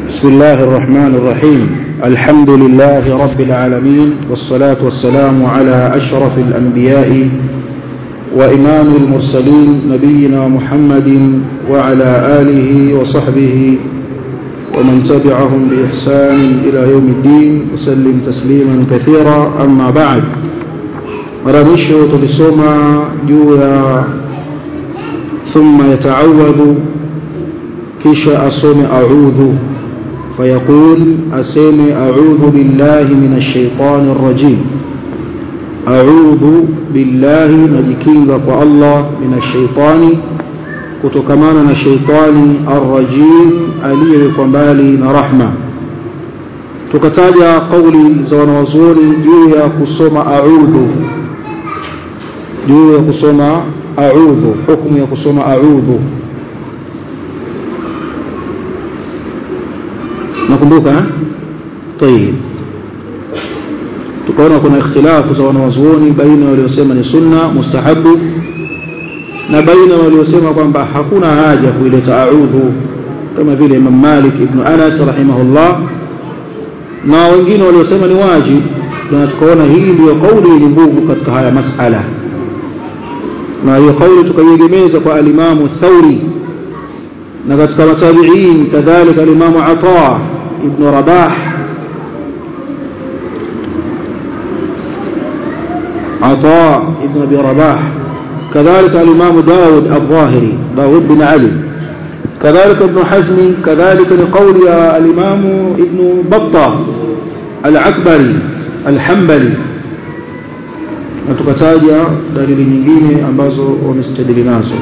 بسم الله الرحمن الرحيم الحمد لله رب العالمين والصلاة والسلام على أشرف الأنبياء وإمام المرسلين نبينا محمد وعلى آله وصحبه ومن تبعهم بإحسان إلى يوم الدين وسلم تسليما كثيرا أما بعد مرمشو تلسوما جويا ثم يتعوذ كش أصوم أعوذ فيقول أسيم أعوذ بالله من الشيطان الرجيم أعوذ بالله نجكينك الله من الشيطان kutokamana na sheitani arrajim aliyewekwa mbali na rahma tukataja kauli za wanawazuoni juu ya kusoma audhu juu ya kusoma audhu hukumu ya kusoma audhu nakumbuka tayib tukaona kuna ikhtilafu za wanawazuoni baina waliosema ni sunna mustahabu na baina waliosema kwamba hakuna haja kuileta audhu kama vile Imam Malik ibn Anas rahimahullah na wengine waliosema ni wajib na tukaona hii ndiyo kauli yenye nguvu katika haya masala na hiyo kauli tukaiegemeza kwa alimamu Thauri na katika matabiin kadhalika alimamu Ata ibn Rabah Ata ibn Abi Rabah كذلك الإمام داود الظاهري داود بن علي كذلك ابن حزم كذلك لقول الإمام ابن بطة العكبري الحنبلي na tukataja dalili nyingine ambazo wamestadili nazo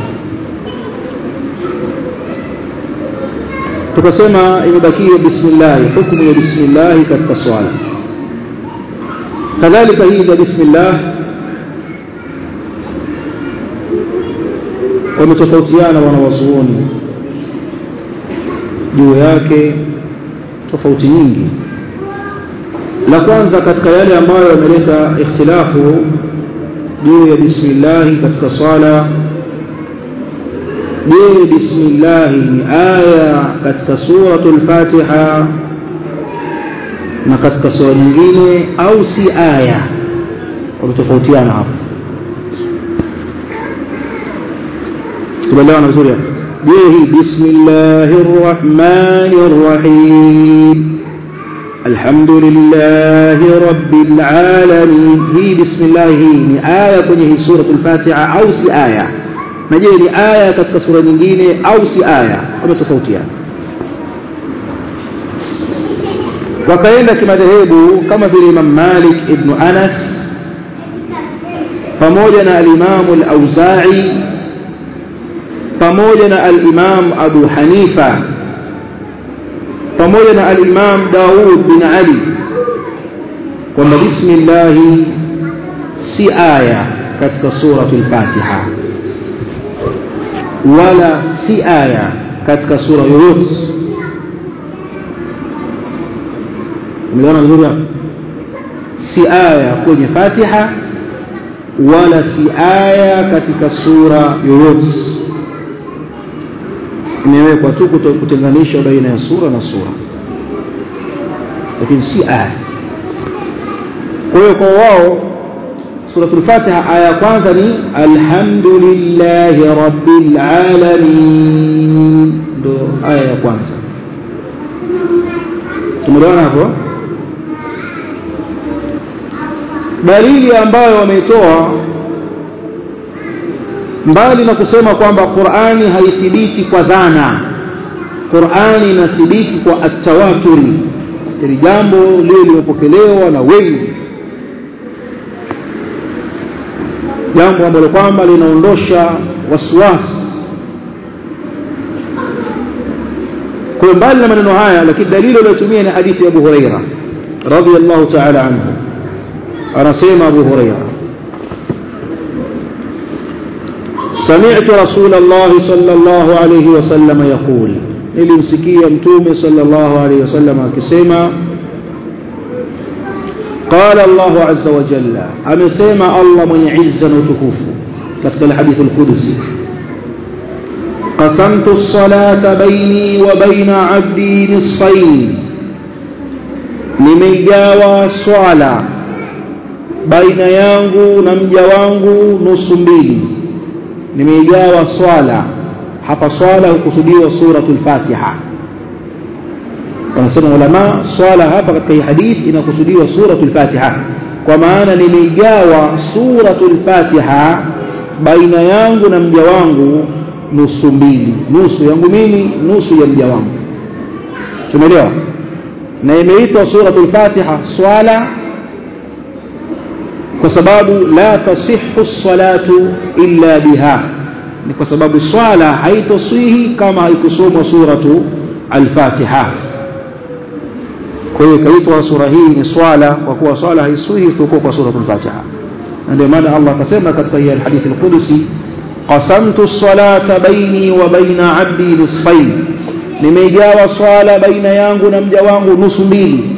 tukasema imebakia bismillah hukumu ya bismillah katika swala kadhalika hii ya bismillah wametofautiana wanawazuoni juu yake tofauti nyingi la kwanza katika yale ambayo yameleta ikhtilafu juu ya bismillahi katika swala je bismillahi ni aya katika suratul fatiha na katika sura nyingine au si aya wametofautiana hapo tumeelewana vizuri je hii bismillahir rahmanir rahim alhamdulillahi rabbil alamin hii bismillah hii ni aya kwenye hii suratul fatiha au si aya na je ni aya katika sura nyingine au si aya wametofautiana wakaenda kimadhehebu kama vile Imam Malik ibn Anas pamoja na al-Imam al-Auza'i pamoja na al-Imam Abu Hanifa pamoja na al-Imam Daud bin Ali kwamba bismillah si aya katika suratul Fatiha wala si aya katika sura yoyote umeona vizuri si aya kwenye Fatiha wala si aya katika sura yoyote imewekwa tu kutenganisha baina ya sura na sura lakini si aya kwa hiyo kwa wao suratul fatiha aya ya kwanza ni alhamdulillahi rabbil alamin ndo aya ya kwanza tumeelewana hapo dalili ambayo wameitoa mbali na kusema kwamba Qur'ani haithibiti kwa dhana Qur'ani inathibiti kwa atawaturi ili jambo lile limepokelewa na wengi jambo ambalo kwamba linaondosha wasiwasi kwa mbali na maneno haya lakini dalili aliyotumia ni hadithi ya Abu Huraira radhiyallahu ta'ala anhu anasema Abu Huraira سمعت رسول الله صلى الله عليه وسلم يقول nilimsikia mtume sallallahu alayhi wasallam akisema qala Allah azza wa jalla amesema Allah mwenye izza na utukufu katika hadithi al-Qudsi قسمت الصلاة بيني وبين عبدي نصفين nimeigawa swala baina yangu na mja wangu nusu mbili nimeigawa swala hapa swala hukusudiwa suratul fatiha wanasema ulama swala hapa katika hii hadithi inakusudiwa suratul fatiha kwa maana nimeigawa suratul fatiha baina yangu na mja wangu nusu mbili nusu yangu mimi nusu ya mja wangu tumeelewa na imeitwa suratul fatiha swala kwa sababu la tasihhu salatu illa biha ni kwa sababu swala haitoswihi kama haikusomwa suratu al-fatiha kwa hiyo ikaitwa sura hii ni swala kwa kuwa swala haiswihi isipokuwa kwa suratul fatiha na ndio maana Allah akasema katika hii hadithi al-qudsi qasamtu as-salata baini wa baina 'abdi nisfayn nimeigawa swala baina yangu na mja wangu nusu mbili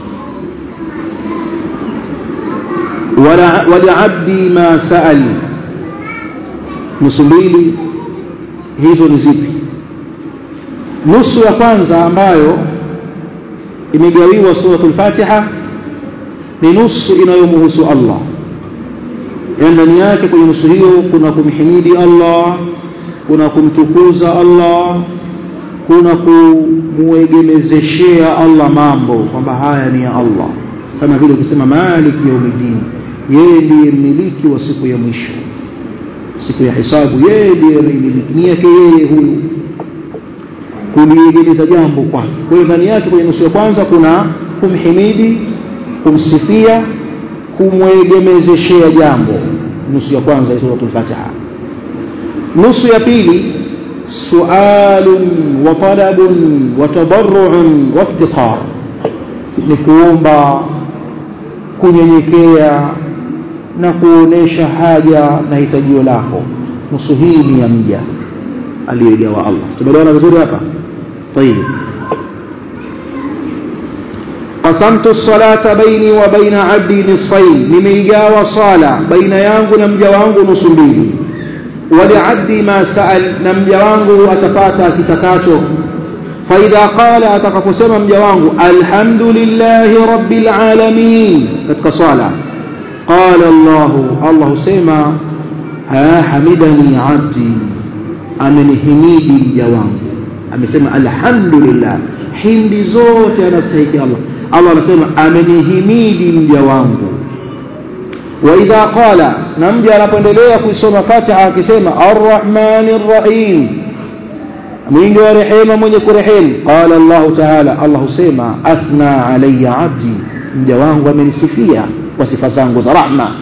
waliabdi ma saal nusu mbili hizo ni zipi nusu ya kwanza ambayo imegawiwa suratul fatiha ni nusu inayomhusu allah yaani ndani yake kwenye nusu hiyo kuna kumhimidi allah kuna kumtukuza allah kuna kumuegemezeshea Allah mambo kwamba haya ni ya Allah kama vile ukisema maliki yaumiddin yeye ndiye mmiliki wa siku ya mwisho siku ya hisabu yeye ndiye anayemiliki ni yake yeye huyu kuliegemeza jambo kwake kwa hiyo ndani yake kwenye nusu ya kwanza kuna kumhimidi kumsifia kumwegemezeshea jambo nusu ya kwanza ya suratul fatiha nusu ya pili سؤال وطلب وتضرع وافتقار ni kuomba kunyenyekea na kuonesha haja na hitajio lako nusu hii ni ya mja aliyoigawa Allah tumeelewana vizuri hapa طيب qasamtu as-salata baini wa baina 'abdi nisfayn nimeigawa sala baina yangu na mja wangu nusu mbili ولعبدي ما سأل نمجا wangu atapata kitakacho فإذا قال atakaposema mja wangu alhamdulillahi rabbil alamin katika swala qala Allah Allah husema ha hamidani abdi amenihimidi mja wangu amesema alhamdulillah hindi zote anastahili Allah Allah anasema amenihimidi mja wangu وإذا قال نمجي anapoendelea kuisoma Fatiha akisema Ar-Rahmanir Rahim mwingi wa rehema mwenye kurehemu qala Allah Ta'ala Allah husema athna alayya abdi mja wangu amenisifia kwa sifa zangu za rahma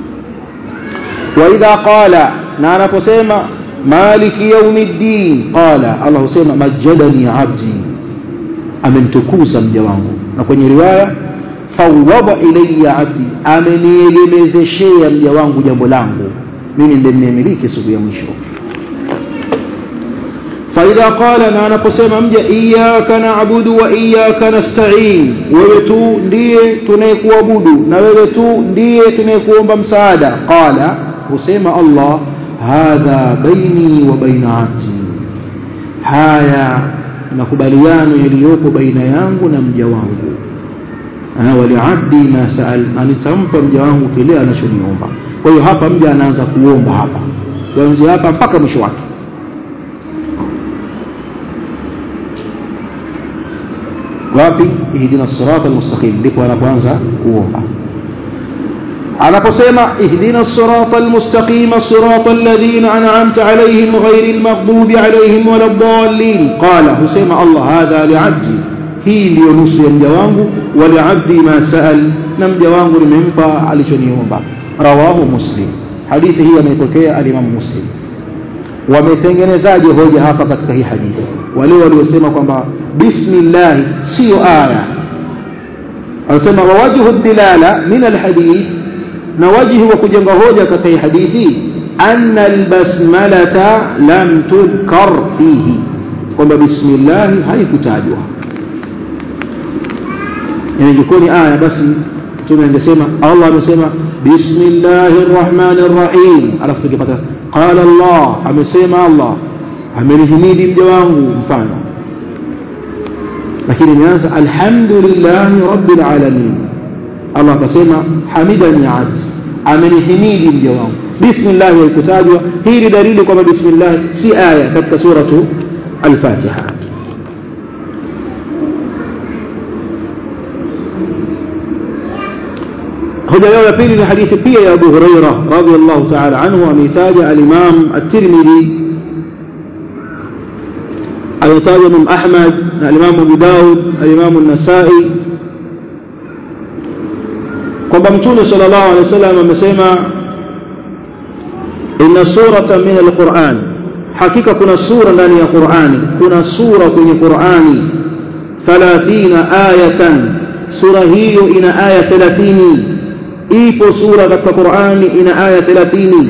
وإذا قال na anaposema maliki yaumiddin qala Allah husema majadani abdi amenitukuza mja wangu na kwenye riwaya fawwada ilayya abdi ameniegemezeshea mja wangu jambo langu mimi ndiye ninayemiliki siku ya mwisho faidha qala na anaposema mja iyyaka na'budu wa iyyaka nasta'in wewe tu ndiye tunayekuabudu na wewe tu ndiye tunayekuomba msaada qala husema Allah hadha baini wa baina abdi haya makubaliano yaliyopo baina yangu na mja wangu waliabdi ma saal na nitampa mja wangu kile anachoniomba kwa hiyo hapa mja anaanza kuomba hapa kuanzia hapa mpaka mwisho wake wapi ihdina sirata almustaqim ndipo anapoanza kuomba anaposema ihdina sirata almustaqim sirata alladhina an'amta alayhim ghayril maghdubi alayhim waladdallin qala husema Allah hadha li'abdi hii ndiyo nusu ya mja wangu waliabdi ma saal na mja wangu nimempa alichoniomba rawahu muslim hadithi hii ameipokea alimamu muslim wametengenezaje hoja hapa katika hii hadithi wale waliosema kwamba bismillah siyo aya anasema wawajhu dilala min alhadith na wajhi wa kujenga hoja katika hii hadithi anna albasmalata lam tudkar fihi kwamba bismillah haikutajwa yani ingekuwa ni aya basi mtume angesema Allah amesema bismillahir rahmanir rahim alafu tungepata qala Allah amesema Allah amenihimidi mja wangu mfano lakini imeanza alhamdulillahi rabbil alamin Allah akasema hamidani abdi amenihimidi mja wangu bismillah haikutajwa hii ni dalili kwamba bismillah si aya katika suratu al-Fatiha hoja yao ya pili ni hadithi pia ya Abu Huraira radhiyallahu ta'ala anhu ameitaja al-Imam at-Tirmidhi ayataja Imam Ahmad na al-Imam Abu Daud al-Imam an-Nasa'i kwamba Mtume sallallahu alaihi wasallam amesema inna surata min al-Qur'an hakika kuna sura ndani ya Qur'ani kuna sura kwenye Qur'ani 30 ayatan sura hiyo ina aya 30 ipo sura katika Qur'ani ina aya 30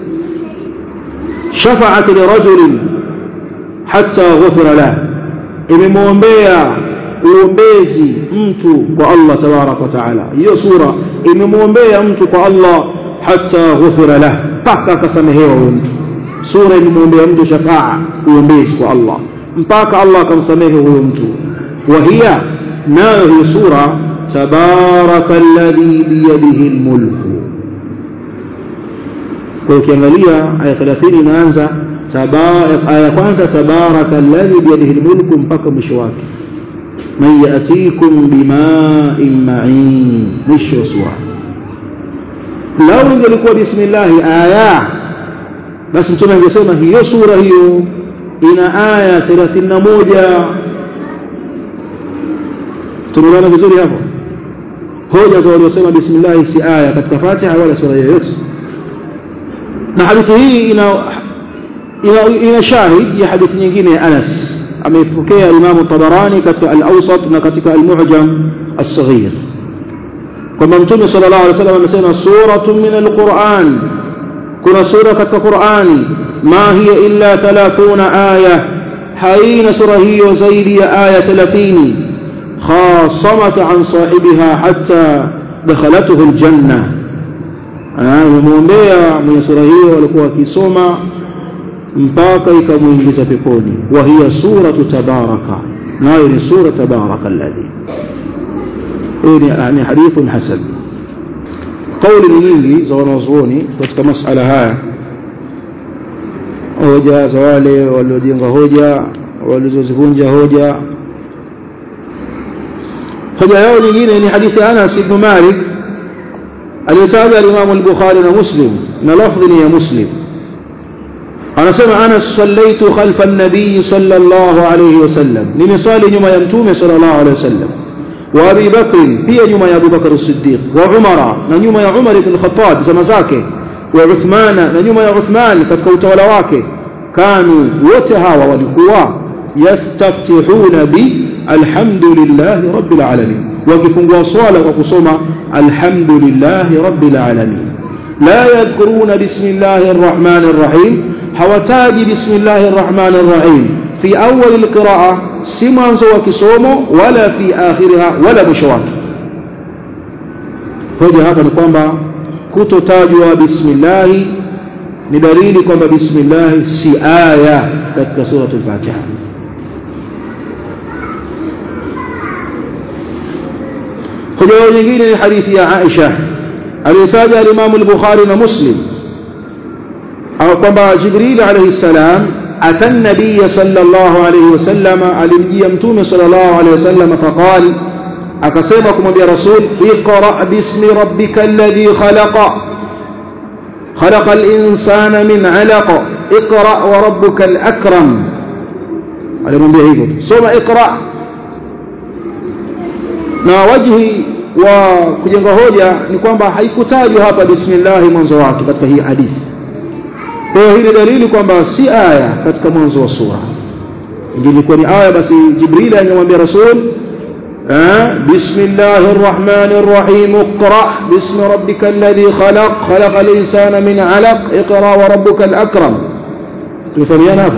shafa'at lirajulin hatta ghufira lah imemwombea uombezi mtu kwa Allah tabarak wa taala hiyo sura imemwombea mtu kwa Allah hatta ghufira lah mpaka akasamehewa huyo mtu sura imemwombea mtu shafaa uombezi kwa Allah mpaka Allah akamsamehe huyo mtu wa hiya nayo hiyo sura تبارك الذي بيده الملك kwa ukiangalia aya 30 inaanza aya kwanza tabaraka alladhi biyadihi almulku mpaka mwisho wake man yatikum bima'in ma'in mwisho sura lau ingelikuwa bismillah aya basi mtume angesema hiyo sura hiyo ina aya 31 tunaona vizuri hapo hoja za waliosema bismillah si aya katika Fatiha wala sura yoyote na hadithi hii ina ina, ina shahid ya hadithi nyingine ya Anas ameipokea Imam Tabarani katika al-Awsat na katika al-Mu'jam as-Saghir kwamba Mtume sallallahu alaihi wasallam amesema suratun min al-Qur'an kuna sura katika Qur'ani ma hiya illa 30 aya haina sura hiyo zaidi ya aya 30 خاصمت عن صاحبها حتى دخلته الجنة amemwombea mwenye sura hiyo walikuwa wakisoma mpaka ikamuingiza peponi wa hiya suratu tabaraka nayo ni sura tabaraka alladhi hii ni hadithun hasan kauli ni nyingi za wanazuoni katika masala haya hoja za wale waliojenga hoja walizozivunja hoja hoja yao nyingine ni hadithi Anas ibn Malik aliyotaja al-Imam al-Bukhari na Muslim na lafdhi ni ya Muslim anasema Anas sallaitu khalfa an-nabiy sallallahu alayhi wasallam nimesali nyuma ya mtume sallallahu alayhi wasallam wa Abi Bakr pia nyuma ya Abu Bakr as-Siddiq wa Umar na nyuma ya Umar ibn Khattab zama zake wa Uthman na nyuma ya Uthman katika utawala wake kanu wote hawa walikuwa yastaftihuna bi alhamdulillahi rabbil alamin wakifungua swala kwa kusoma alhamdulillahi rabbil alamin la yadhkuruna bismillahir rahmanir rahim hawataji bismillahir rahmanir rahim fi awwal alqiraa si mwanzo wa kisomo wala fi akhiriha wala mwisho wake hoja hapa ni kwamba kutotajwa bismillah ni dalili kwamba bismillah si aya katika suratul fatiha hoja nyingine ni hadithi ya Aisha aliyotaja al-Imam al-Bukhari na Muslim au kwamba Jibril alayhi salam ata an-nabiy sallallahu alayhi wasallam alimjia mtume sallallahu alayhi wasallam faqal akasema kumwambia rasul iqra bismi rabbika alladhi khalaqa خلق الإنسان من علق اقرأ وربك الأكرم alimwambia hivyo soma iqra na wajhi wa kujenga hoja ni kwamba haikutajwa hapa bismillah mwanzo wake katika hii hadithi kwa hiyo hii ni dalili kwamba si aya katika mwanzo wa sura ingilikuwa ni aya basi jibril angemwambia rasul بسم الله الرحمن الرحيم اقرأ باسم ربك الذي خلق خلق الإنسان من علق اقرأ وربك الأكرم تفهمين hapo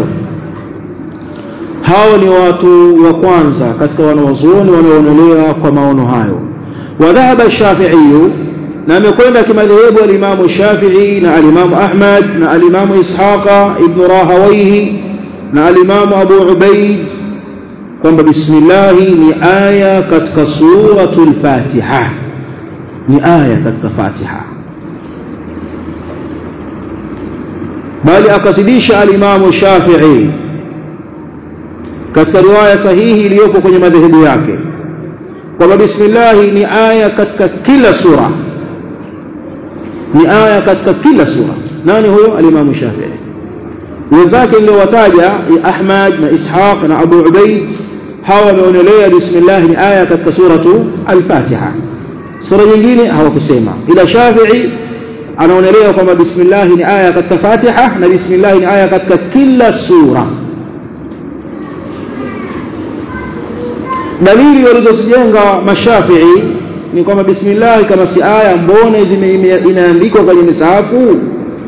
hao ni watu wa kwanza katika wanawazuoni wanaoonelea kwa maono hayo wadhahaba shafiiyu na amekwenda kimadhehebu alimamu shafii na alimamu ahmad na alimamu ishaqa ibnu rahawaihi na alimamu abu ubaid kwamba bismillahi ni aya katika suratul fatiha ni aya katika fatiha bali akazidisha alimamu shafii katika riwaya sahihi iliyopo kwenye madhehebu yake kwamba bismillahi ni aya katika kila sura ni aya katika kila sura nani huyo alimamu shafii wenzake niliowataja ahmad na ishaq na abu ubaid hawa wameonelea bismillah ni aya katika suratu al-fatiha sura nyingine hawakusema ila shafii anaonelea kwamba bismillah ni aya katika fatiha na bismillah ni aya katika kila sura dalili walizozijenga mashafii ni kwamba bismillah kama si aya mbona inaandikwa kwenye misahafu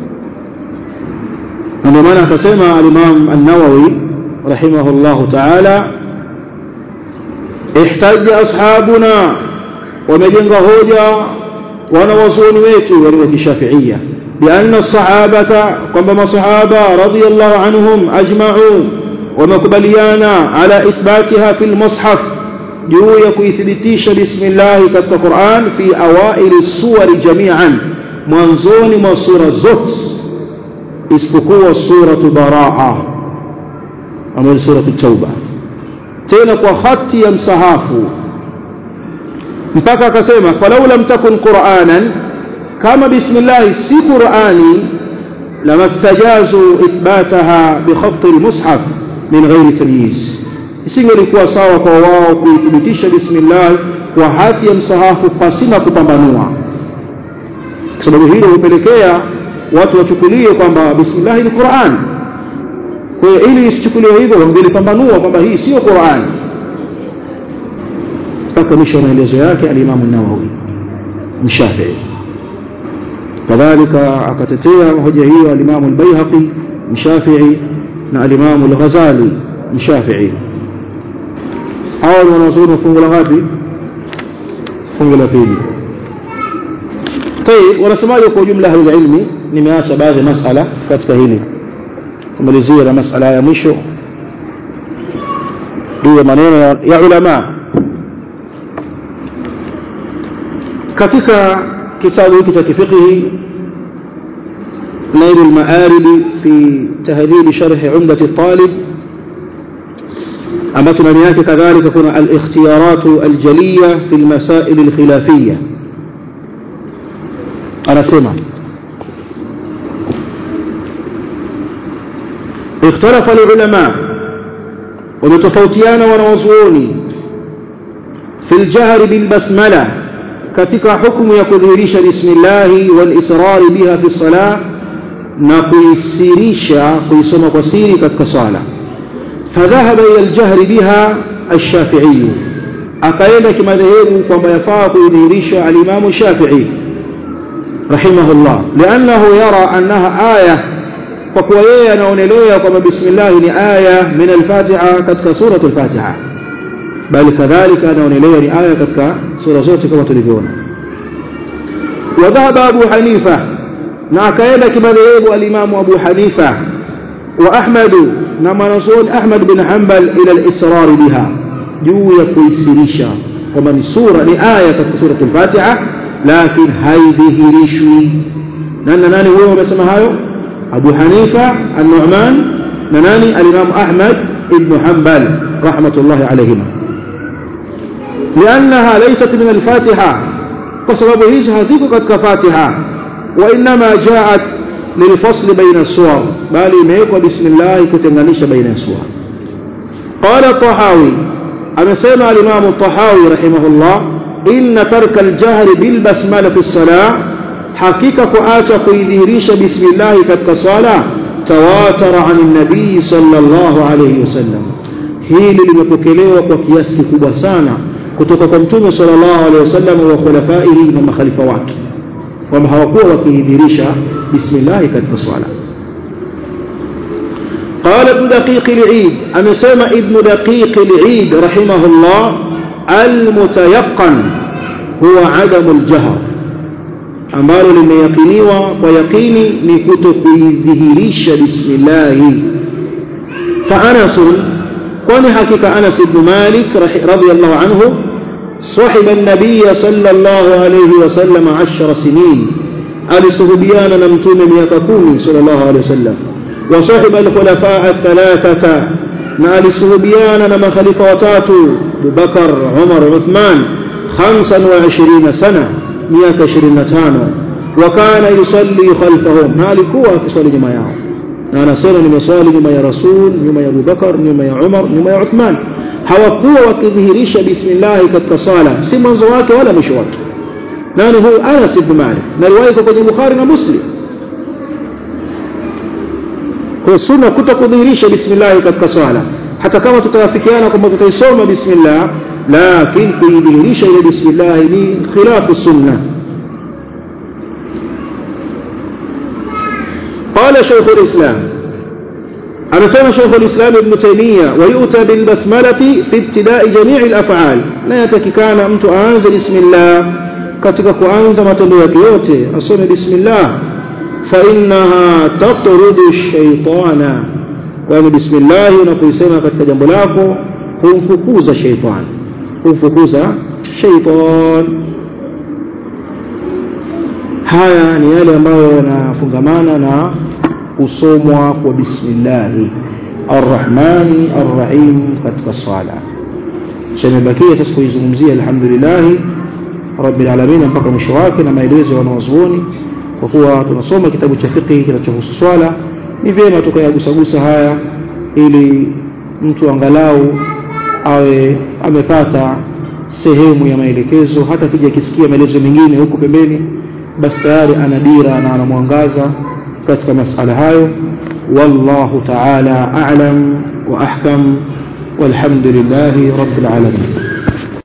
na ndio maana akasema al-Imam an-Nawawi rahimahullahu ta'ala ihtajja ashabuna wamejenga hoja wanawazuoni wetu walio kishafiia بأن الصحابة كما صحابة رضي الله عنهم أجمعوا ومقبليانا على إثباتها في المصحف juu ya kuithibitisha bismillahi katika Qur'an fi awaili suwari jami'an mwanzoni mwa sura zote isipokuwa suratu baraa ambayo suratu tauba tena kwa hati ya msahafu mpaka akasema falau lam takun qur'anan kama bismillah si qur'ani lamastajazu ithbataha bi khatt al-mushaf min ghairi tamyiz isingelikuwa sawa kwa wao kuithibitisha bismillah kwa hati ya msahafu pasina kupambanua kwa sababu hilo hupelekea watu wachukulie kwamba bismillah ni Qur'an kwa hiyo ili isichukuliwe hivyo wangelipambanua kwamba hii sio Qur'an mpaka mwisho maelezo yake al-Imam an-Nawawi mshafii kadhalika akatetea hoja hiyo al-Imam al-Baihaqi mshafii na al-Imam al-Ghazali mshafii hawa ni wanazuoni fungu la ngapi fungu la pili طيب wanasemaje kwa ujumla ahli ilmi nimeacha baadhi ya masala katika hili kumalizia na masala ya mwisho juu ya maneno ya ulama katika kitabu hiki cha kifiqhi نيل المآرب في تهذيب شرح عمدة الطالب أما تنميات كذلك كنا الاختيارات الجلية في المسائل الخلافية أنا سمع اختلف العلماء ومتفوتيان ونوزوني في الجهر بالبسملة كتك حكم يكذيريش بسم الله والإسرار بها في الصلاة نقيسيريش قيسم قسيري كالصلاة فذهب إلى الجهر بها الشافعي أقايل كما ذهب كما يفاق يديريش الإمام الشافعي رحمه الله لأنه يرى أنها آية فكوية نونلية كما بسم الله آية من الفاتحة كتك سورة الفاتحة بل كذلك نونلية آية كتك سورة زوت كما تلفون وذهب أبو حنيفة نعكايل كما ذهب الإمام أبو حنيفة وأحمد نما نصول أحمد بن حنبل إلى الإسرار بها juu ya kuisirisha kwamba ni sura ni aya katika sura al-Fatiha lakini haidhihirishwi nani nani huyo wamesema hayo Abu Hanifa An-Nu'man na nani al-Imam Ahmad ibn Hanbal rahmatullahi alayhima لأنها ليست من الفاتحة وسبب هيج هذيك قد فاتحة وإنما جاءت للفصل بين السور بل يميكوا بسم الله كتنغنيش بين السور قال الطحاوي amesema al-Imam al-Tahawi rahimahullah inna tarka al-jahr bil basmala fi salah hakika kuacha kuidhihirisha bismillah katika sala tawatara an an-nabii sallallahu alayhi wasallam hili limepokelewa kwa kiasi kikubwa sana kutoka kwa mtume sallallahu alayhi wasallam wa khulafaihi na makhalifa wake kwamba hawakuwa wakidhihirisha bismillah katika sala قال ابن دقيق العيد أنا سمع ابن دقيق العيد رحمه الله المتيقن هو عدم الجهر ambalo limeyakiniwa kwa yakini ni kuto kuidhihirisha bismillahi فأنس kwani hakika Anas ibn Malik radhiyallahu anhu صاحب النبي صلى الله عليه وسلم عشر سنين alisuhubiana na mtume miaka kumi sallallahu alaihi wasallam wa sahiba alkhulafa athalathata na alisuhubiana na makhalifa watatu Abubakar Umar Uthman 25 sana miaka 25 wa kana yusalli khalfahum na alikuwa akiswali nyuma yao na anasema nimeswali nyuma ya Rasul nyuma ya Abubakar nyuma ya Umar nyuma ya Uthman hawakuwa wakidhihirisha bismillah katika sala si mwanzo wake wala mwisho wake nani huyu Anas ibn Malik na riwaya iko kwenye Bukhari na Muslim kwa sunna kutakudhihirisha bismillah katika sala hata kama tutawafikiana kwamba tutaisoma bismillah lakini kuidhihirisha ile bismillah ni khilafu sunna قال شيخ الإسلام أنا سمع شيخ الإسلام ابن تيمية ويؤتى بالبسملة في ابتداء جميع الأفعال لا يتككان أمت أنزل بسم الله katika kuanza matendo yake yote asome bismillah fa innaha tatrudu shaytana kwani bismillah unapoisema katika jambo lako humfukuza shaytan humfukuza shaytan haya ni yale ambayo yanafungamana na kusomwa kwa bismillah arrahmani arrahim katika swala shamebakia sasa kuizungumzia alhamdulillah rabbil alamin mpaka mwisho wake na maelezo ya wanawazuoni kwa kuwa tunasoma kitabu cha fiqh kinachohusu swala ni vyema tukayagusagusa haya ili mtu angalau awe amepata sehemu ya maelekezo hata kija kisikia maelezo mengine huko pembeni basi tayari ana dira na ana mwangaza katika masala hayo wallahu ta'ala a'lam wa ahkam walhamdulillahi rabbil alamin